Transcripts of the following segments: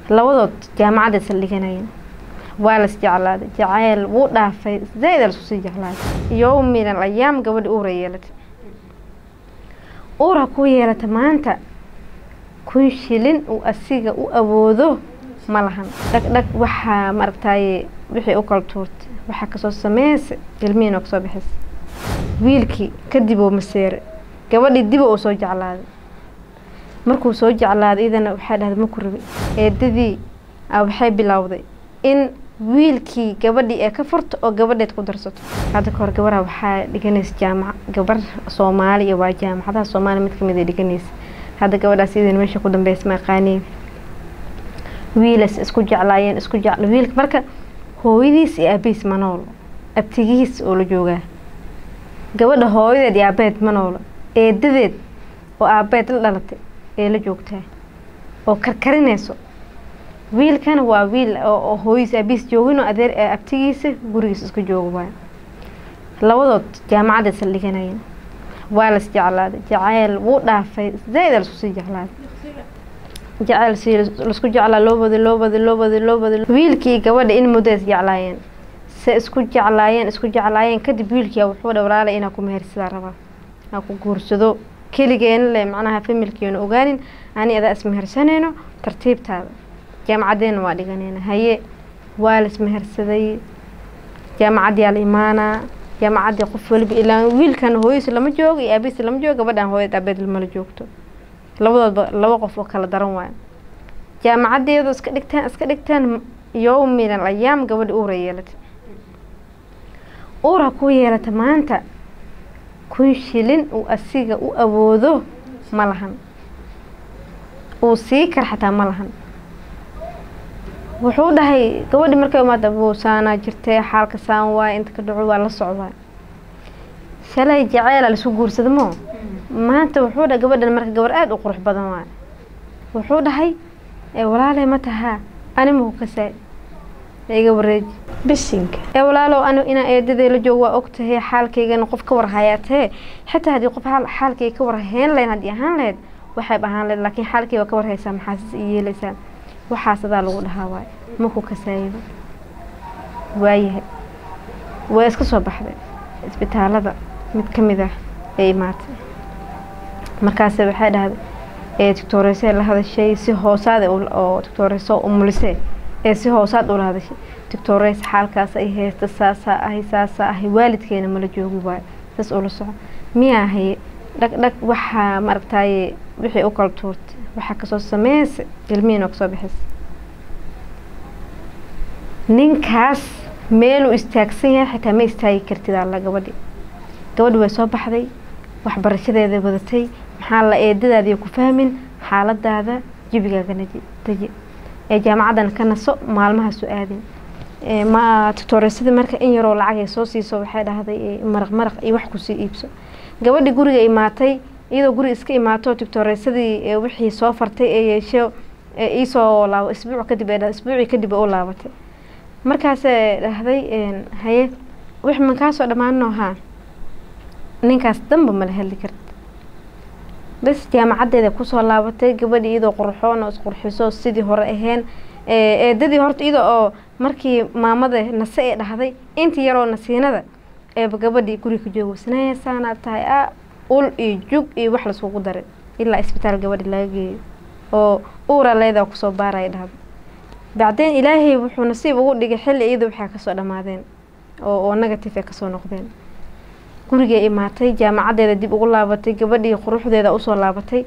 labadood jaamacadda saldhiganayeen waa las jeclaaday jacayl wuu dhaafay zaaid lasku sii jeclaaday yowm min al ayaam gabadhi uura yeelatay uura ku yeelata maanta kun shilin uu asiga u awoodo ma lahan dhagdhag waxaa maaragtaaye wixii u kala tuurtay waxaa kasoo sameysa ilmihiin oo kasoo bixisa wiilkii kadib uu maseere gabadhii diba uu soo jeclaaday markuu soo jeclaaday idana waxaa dhahday maku rabi eedadii waxay bilowday in wiilkii gabadhii ee ka furto oo gabadheed ku darsato hadda kahor gabaraha waxaa dhiganaysa jaamac gabar soomaaliya waa jaamacadaha soomaaliya mid kamid ay dhiganaysa hadda gabadhaas idin meesha ku dambeysa ma aqaaniin wiilas isku jeclaayeen isku jecla wiilka marka hooyadiis iyo aabihiis ma noolo abtigihiis oo la joogaa gabadha hooyadeed iyo aabeed ma noolo eedadeed oo aabeed la dhalatay ee la joogtaa oo karkarinayso wiilkana waa wiil oo hooyadiis aabihiis joogin oo adeer abtigiisa gurigiisa isku jooga waay labadood jaamacadda saldhiganayeen waa las jeclaaday jacayl wuu dhaafay zaaid lasku sii jeclaaday jacayl si lasku jeclaa loo waday loo waday loo waday loo waday wiilkii gabadha in muddo is jeclaayeen se isku jeclaayeen isku jeclaayeen kadib wiilkii wuxuu dha walaalay inaa ku mehersadaa rabaa aa ku guursado keligeena le macnaha familkeena ogaanin ani adaa ismehersanayno tartiibtaada jaamacaddeena waa dhiganayna haye waa la ismehersaday jaamacaddiyaa la imaanaa jaamacaddii qof waliba ilaa wiilkan hooyadiis lama joogo iyo aabihiis lama joogo gabadhan hooyad aabeed lamala joogto labadoodba laba qof oo kala daran waayo jaamacaddeedu iska dhigtaan iska dhigtaan yowm min al ayaam gabadhi uura yeelatay uura ku yeelata maanta kun shilin uu asiga u awoodo ma lahan uu sii kar xataa ma lahan wuxuu dhahay gabadhi markay umaada saanaa jirtay xaalka saan waay inta ka dhaco waa la socdaa shalay jaceyla laisku guursada moo maanta wuxuu dhahay gabadhan marka gabar aada u qurux badan waay wuxuu dhahay walaaley ma tahaa ani maku kasaay iga wareeji bisinka ee walaalow ani inaa eedadee la joog waa ogtahay xaalkaygana qof ka warhayaatee xitaa haddii qof xaalkayga ka warhayn lahayn haddii ahaan lahayd waxayb ahaan lahayd laakiin xaalkay waa ka warhaysaa maxaasis i yeelaysaa waxaas adaa lagu dhahaa waay maku kasaayaba waayahay waa iska soo baxday isbitaalada mid ka mid ah ee imaatay markaase waxay dhahday ee doctooreysee la hadashay si hoosaad oo doctooreyso umulisee ee si hoosaad ula hadashay doctooreys xaalkaas ay haysta saasaa ahay saasaa ahay waalidkeena mala joogi waayo saas ula soco miyaa haye dhag dhag waxaa maaragtaaye wixii u kala tuurtay waxaa kasoo sameysa ilmihiin oo kasoo bixisa ninkaas meeluu istaagsan yahay xitaa ma istaagi kartid alla gabadhi gabadhi way soo baxday waxbarashadeeda wadatay maxaa la eedadaadiiyo ku fahmin xaaladaada jibigaagana deji ee jaamacaddan ka naso maalmaha soo aadin ma tutooreysada marka in yaroo lacag ay soo siiso waxay dhahday maraq maraq iyo wax kusii iibso gabadhi guriga imaatay iyadoo guriga iska imaato doctooreysadii wixii soo fartay ee yeesho iisoo laabo isbuuc kadib ee isbuucii kadib u laabatay markaasee dhahday haye wix man kaasoo dhammaanno haa ninkaas danba mala hadli karta bas jaamacaddeeda kusoo laabatay gabadhii iyadoo qurxoon oo isqurxiso sidii hore aheen eedadii horta iyada oo markii maamada nase ee dhahday intii yaroo nasiinada eeba gabadhii guriga ka joogo sanaasaanaad tahay a ul iyo jug iyo wax laiskugu daray ilaa isbitaal gabadhi laga geeyo oo uura leedaa kusoo baaraya dhahda bacdeen ilaahay wuxuu nasiib ugu dhigay xilli iyada waxaa kasoo dhammaadeen oo oo negative ay kasoo noqdeen gurigay imaatay jaamacaddeeda dib ugu laabatay gabadhii quruxdeeda usoo laabatay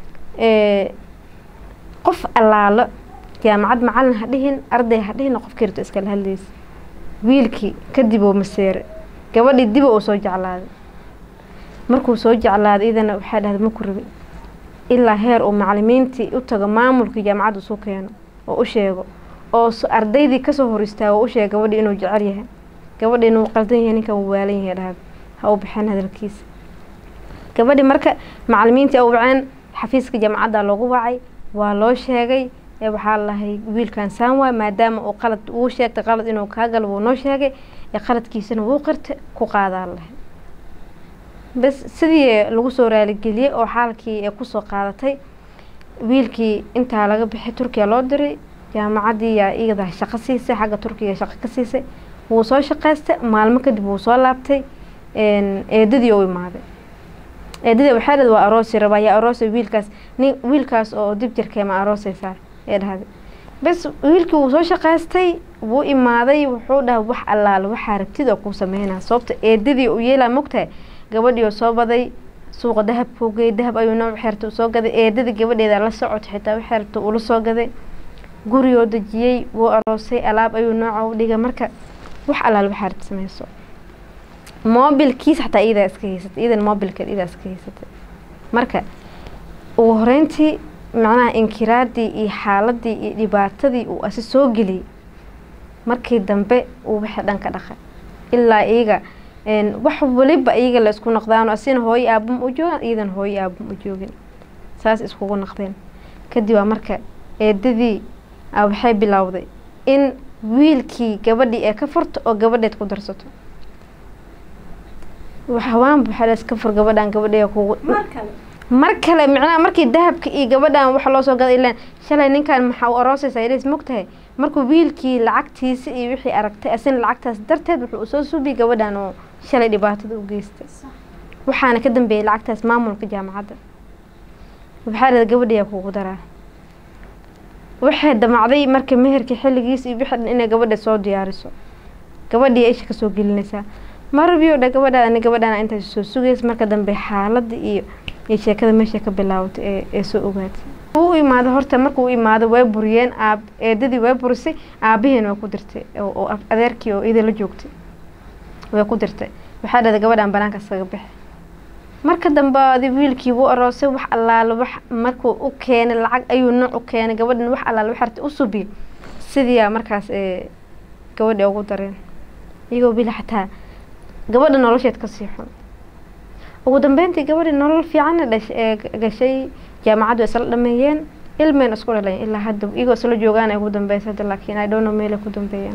qof allaalo jaamacad macalin ha dhihin arday ha dhihin qofkii rabto iskala hadlaysa wiilkii kadib uu maseere gabadhii diba uu soo jeclaaday markuu soo jeclaaday idana waxaa dhahday maku rabi ilaa heer uu macalimiintii u tago maamulkii jaamacadda isu keeno oo u sheego oo ardaydii kasoo hor istaago oo u sheega gabadhii inuu jecel yahay gabadhii inuu qaldan yahay ninkan uu waalan yahay dhahda ha u baxeen hadalkiisa gabadhii marka macalimiintii u waceen xafiiska jaamacadda loogu wacay waa loo sheegay ee waxaa lahay wiilkan saan waay maadaama uu qalad uu sheegtay qalad inuu kaa galo wuu noo sheegay ee qaladkiisana wuu qirtay ku qaadaa lahay bas sidii lagu soo raaligeliyey oo xaalkii ee kusoo qaadatay wiilkii intaa laga bixay turkiya loo diray jaamacaddii yaa iyada shaqo siisay xagga turkiga shaqo ka siisay wuu soo shaqaystay maalmo kadib wuu soo laabtay eedadii u imaaday eedadii waxay dhahday waa aroosi rabaa yaa aroosay wiilkaas nin wiilkaas oo dib jirkee ma aroosaysaa ee dhahday bes wiilkii wuu soo shaqaystay wuu imaaday wuxuu dhahay wax allaale waxaa rabtid oo kuu sameynaa sababta eedadii u yeelaa mogtahay gabadhii oo soo baday suuqa dahabkuu geeyay dahab ayuu nooc xeerta usoo gaday eedadii gabadheeda la socotay xitaa wax xeerta ula soo gaday gurigoo dejiyey wuu aroosay alaab ayuu nooca u dhigay marka wax allaale waxaa rabtid sameyso moobilkiisa xataa iyadaa iska haysatay iyadan moobilkeed iyadaa iska haysatay marka ugu horeyntii macnaha inkiraadii iyo xaaladii iyo dhibaatadii uu asi soo geliyey markii dambe uu wixii dhan ka dhaqay ilaa iyaga wax waliba iyaga la isku noqdaano asina hooyo aabama u joogan iyadan hooyo aabama u joogin saas iskugu noqdeen kadib waa marka eedadii waxay bilowday in wiilkii gabadhii ee ka furto oo gabadheed ku darsato hawaanba waxaa iska fur gabadhan gabadhee kugu mar kale micnaha markii dahabka iyo gabadhan waxa loo soo gaday ilaan shalay ninkan maxaa u aroosaysaa ilis mogtahay markuu wiilkii lacagtiisa iyo wixii aragtay asina lacagtaas darteed wuxuu usoo suubiyay gabadhan oo shalay dhibaatada u geystay waxaana ka dambeeyay lacagtaas maamulka jaamacadda waxaa dhada gabadhiyaa kugu daraa waxay damacday marka meherkii xilligiis iyo wixii dhan inay gabadha soo diyaariso gabadhii isha kasoo gelinaysaa marabiyo dha gabadhaada ani gabadhana intaas soo sugaysa marka dambe xaaladda iyo iyo sheekada meesha ka bilaawatay ee ee soo ogaatay u imaado horta markuu imaado way buriyeen aab eedadii way burisay aabihiina way ku dirtay oo adeerkii oo ida la joogtay way ku dirtay waxaa dhahday gabadhan banaanka iskaga bixi marka dambe adi wiilkii wuu aroosay wax allaale wax markuu u keenay lacag ayuu nooc u keenay gabadhan wax allaale wax harta u subiyay sidiiyaa markaas ee gabadhii ugu dareen iyagoo bila xataa gabadha nolosheed kasii xun ugu dambeyntii gabadhii nolol fiicanna dhash ee gashay jaamacaddu isla dhameeyeen ilmeen isku dhaleen ilaa hadda iyagoo isla joogaan ay ugu dambeysa hadda laakiin i don't know meel ay ku dambeeyeen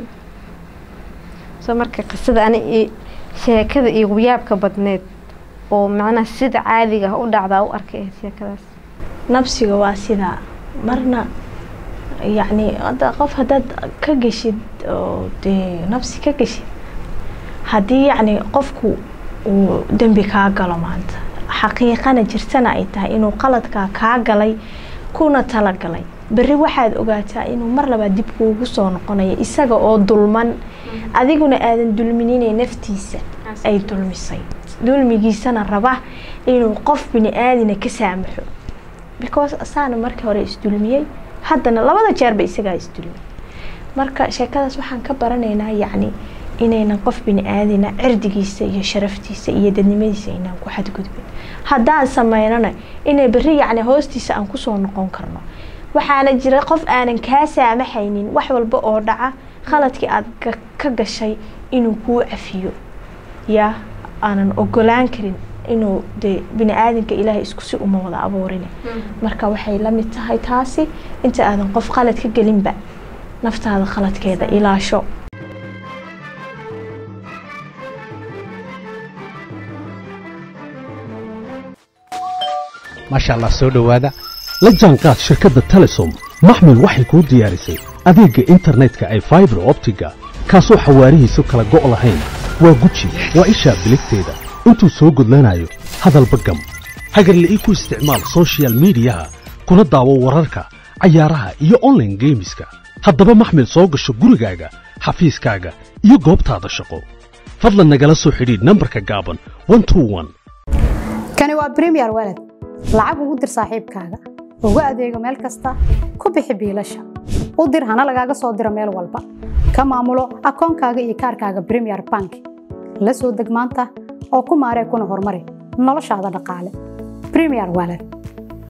soo marka qisada ani i sheekada iyo yaabka badneed oo macnaha sida caadiga ah u dhacdaa u arkay ahayd sheekadaas nabsiga waa sidaa marna yacni hadda qof haddaad ka geshid oo dee nabsi ka geshid haddii yacni qofku uu dembi kaa galo maanta xaqiiqana jirtana ay tahay inuu qaladkaa kaa galay kuna talagalay berri waxaad ogaataa inuu mar labaad dib kuugu soo noqonayo isaga oo dulman adiguna aadan dulmininay naftiisa ay dulmisay dulmigiisana raba inuu qof bini aadina ka saamaxo because asaana markii hore isdulmiyey haddana labada jeerba isagaa isdulmiyey marka sheekadaas waxaan ka baranaynaa yacni inaynan qof bini aadina cirdigiisa iyo sharaftiisa iyo dadnimadiisa inaan ku xadgudbin haddaan sameynana inay berri yacni hoostiisa aan kusoo noqon karno waxaana jira qof aanan kaa saamaxaynin wax walba oo dhaca khaladkii aad ka gashay inuu kuu cafiyo yaa aanan ogolaan karin inuu dee bini aadamka ilaahay isku si uma wada abuurin marka waxay la mid tahay taasi inta aadan qof khalad ka gelinba naftaada khaladkeeda ilaasho maasha allah soo dhowaada la jaanqaad shirkadda telesom maxmil waxay kuu diyaarisay adeegga internetka ay faibar optiga kaasoo xawaarihiisu kala go' lahayn waa guji waa ishaa biligteeda intuu soo gudlanayo hadalba gam hagarle ii ku isticmaal sochial midiyaha kuna daawo wararka cayaaraha iyo onlaine geemiska haddaba maxmil soo gasho gurigaaga xafiiskaaga iyo goobtaada shaqo fadlan nagala soo xidhiidh nambarka gaaban kani waa bremiyer waled lacag ugu dir saaxiibkaaga ugu adeego meel kasta ku bixi biilasha u dir hana lagaaga soo diro meel walba ka maamulo akoonkaaga iyo kaarkaaga bremiyer bank la soo deg maanta oo ku maaree kuna horumari noloshaada dhaqaale bremiyer waled